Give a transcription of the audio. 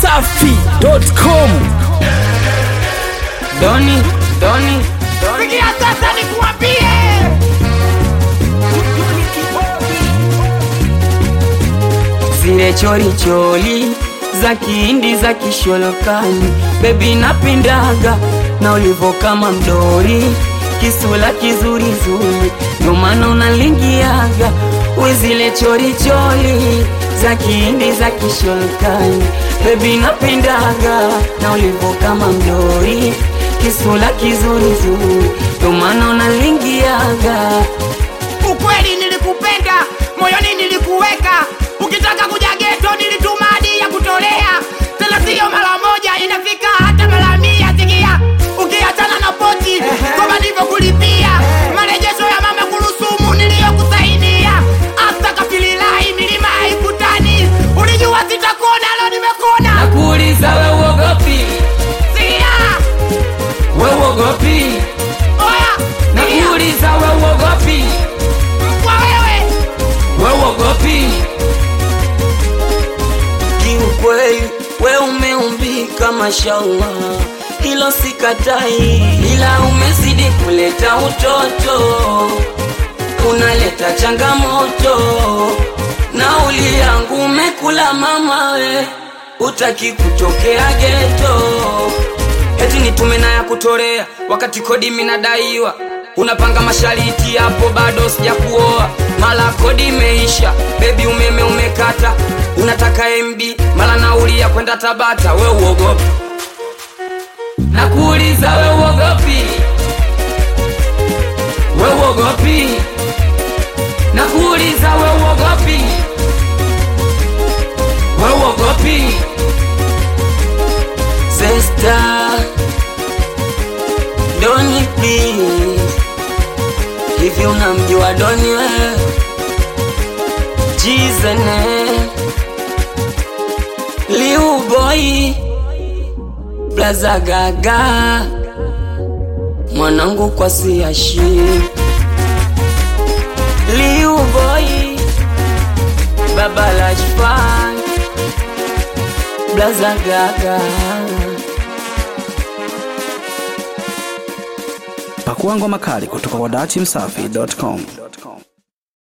dachimsafi.com Doni, Doni, Doni. Sikia sasa nikuambie, Zile chori chori za kihindi za kisholokani, bebi napindaga na ulivo kama mdori, kisula kizuri zuri, ndo maana unalingiaga we zile chori chori za kihindi za kisholokani, bebi napindaga na ulivo kama mdori, kisula kizuri zuri, ndo maana unalingiaga ukweli nilikupenda, moyoni nilikuweka. Ukitaka kuja geto nilituma hadi ya kutolea, tena siyo mara moja, inafika hata mara mia. Sikia, ukiachana na poti kama nilivyokulipia marejesho ya mama kurusumu niliyokusaidia, hata kapililahi milima haikutani. Ulijua sitakona, leo nimekona. nakuuliza we uogopi Sikia, we uogopi oya, sikia, nakuuliza we uogopi kwa wewe we uogopi kiukweli we umeumbika mashallah hilo sikatai ila umezidi kuleta utoto unaleta changamoto nauli yangu umekula mama we utaki kutokea geto eti nitume na ya kutolea wakati kodi minadaiwa unapanga mashariti hapo bado sijakuoa mala kodi imeisha bebi umeme umekata unataka mb mala nauli ya kwenda tabata we uogopi nakuuliza we uogopi we uogopi nakuuliza we uogopi we uogopi Zesta Doni please Hivi unamjua Doni we Jizene Liu boy Blaza gaga Mwanangu kwa siashi Liu boy Baba Lashfan Blaza gaga pakua ngoma kali kutoka kwa dachimsafi.com